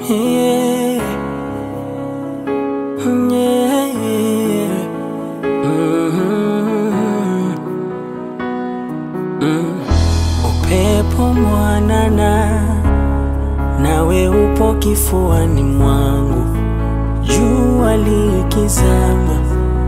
Yeah. Yeah. Mhm. Mm. Upepo mwanana nawe upo kifuani mwangu, jua likizama,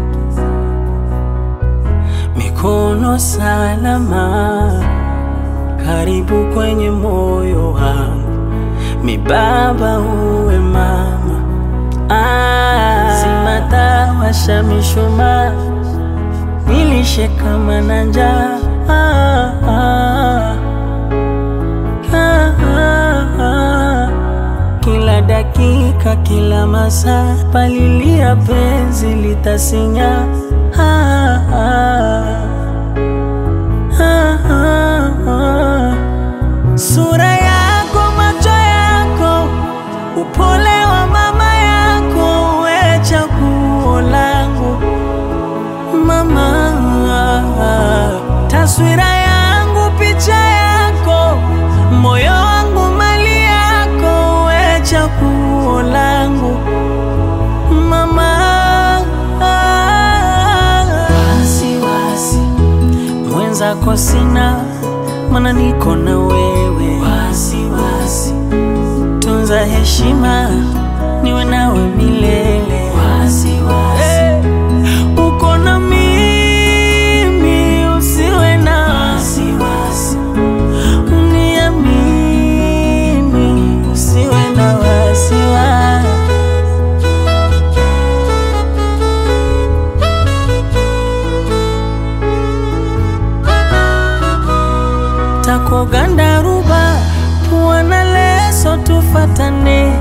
mikono salama, karibu kwenye moyo wangu, mibaba uwe mama, ah, simata washa mishumaa, nilishe kama na njaa ah, ah. Ah, ah, ah. Kila dakika, kila masaa, palilia penzi litasinya. Ah, ah. Ah, ah, ah. Sura yako, macho yako, upole wa mama yako, we chaguo langu mama, taswira yangu, picha yako, moyo wangu, mali yako, we chaguo langu mama. Wasiwasi mwenzako sina, mana niko na wewe. Wasiwasi tunza heshima, niwe nawe milele. Wasiwasi uko na mimi, usiwe na wasiwasi, uniamini, usiwe na wasiwasi. takogandaruba pua na leso tufatane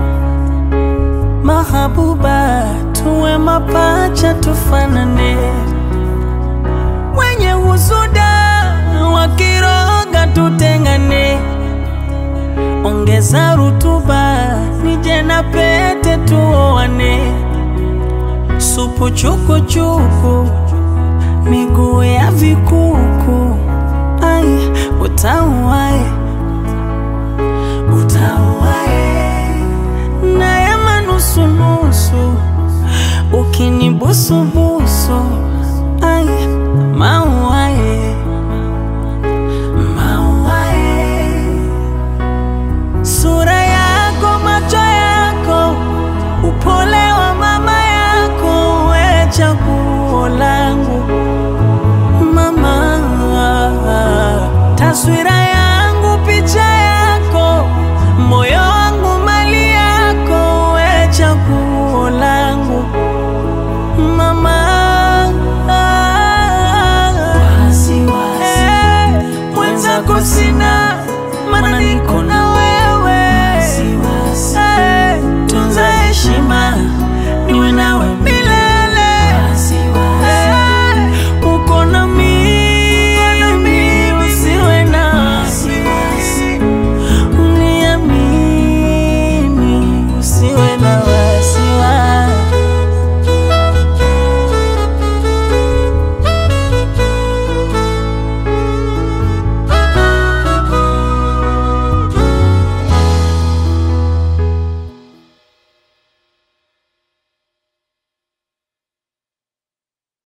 mahabuba tuwe mapacha tufanane wenye husuda wakiroga tutengane ongeza rutuba nije na pete tuoane supu chukuchuku miguu ya vikuku ai utamu wae